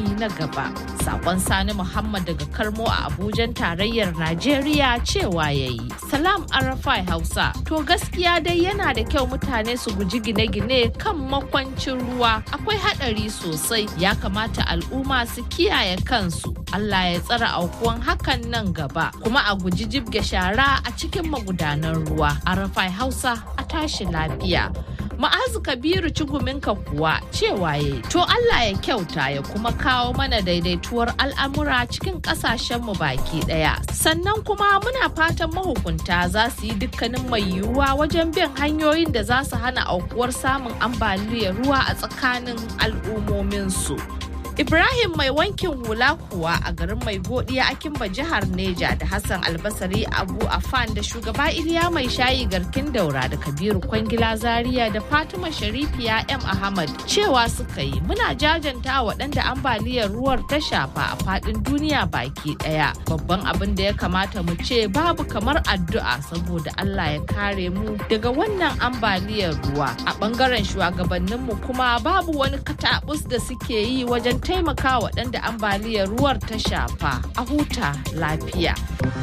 rukuni na gaba. Sakon Sani Muhammad daga Karmo a Abujan tarayyar Najeriya cewa ya yi. Salam Arafai Hausa. To gaskiya dai yana da kyau mutane su guji gine-gine kan makwancin ruwa. Akwai haɗari sosai. Ya kamata al'umma su kiyaye kansu. Allah ya tsara aukuwan hakan nan gaba. Kuma a guji jibge shara a cikin magudanan ruwa. Arafai Hausa a tashi lafiya. Ma'azu Kabiru ciguminka kuwa cewa ya to Allah ya kyauta ya kuma kawo mana daidaituwar al'amura cikin ƙasashenmu baki ɗaya. Sannan kuma muna fatan mahukunta za su yi dukkanin mai yiwuwa wajen bin hanyoyin da za su hana aukuwar samun ambaliyar ruwa a tsakanin al'ummominsu. Ibrahim mai wankin hula kuwa a garin mai godiya Akimba jihar Neja da Hassan Albasari Abu Afan da shugaba Iliya mai shayi garkin daura da Kabiru Kwangila Zaria da Fatima Sharifiya M Ahmad cewa suka yi muna jajanta waɗanda ambaliyar ruwar ta shafa a faɗin duniya baki ɗaya. Babban abin da ya kamata mu ce babu kamar addu'a saboda Allah ya kare mu daga wannan ambaliyar ruwa. A ɓangaren shugabanninmu kuma babu wani katabus da suke yi wajen taimaka waɗanda ambaliyar ruwar ta shafa a huta lafiya.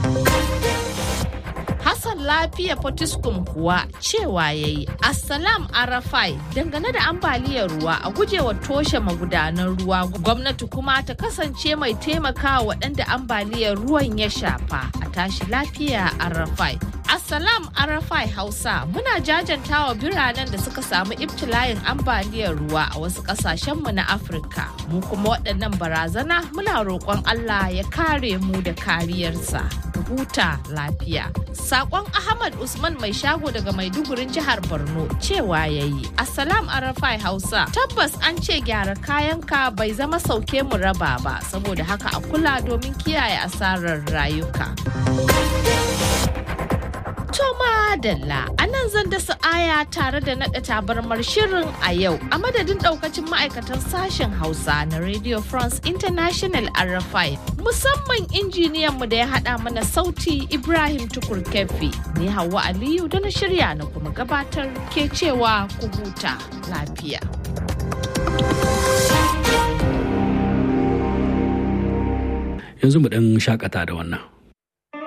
Hassan lafiya Potiskum kuwa cewa ya yi Assalam Arafai dangane da ambaliyar ruwa a gujewa toshe magudanan ruwa gwamnati kuma ta kasance mai taimaka waɗanda ambaliyar ruwan ya shafa a tashi lafiya Arafai. Assalam Arafai Hausa muna jajantawa biranen da suka samu ibtila'in ambaliyar ruwa a wasu ƙasashenmu na Afirka. Mu kuma waɗannan barazana muna roƙon Allah ya kare mu da kariyarsa. Huta lafiya. Sakon Ahmad Usman mai shago daga Maidugurin jihar Borno cewa ya yi. Assalam Arafai Hausa. Tabbas an ce gyara kayanka bai zama sauke mu raba ba saboda haka a kula domin kiyaye asarar rayuka. Toma Dalla a nan zan dasa aya tare da naɗa tabarmar shirin a yau a madadin ɗaukacin ma'aikatan sashen Hausa na Radio France International RFI musamman injiniyanmu da ya haɗa mana sauti Ibrahim Tukur Kefi ni Hauwa Aliyu da na shirya na kuma gabatar ke cewa ku huta lafiya. Yanzu mu ɗan shakata da wannan.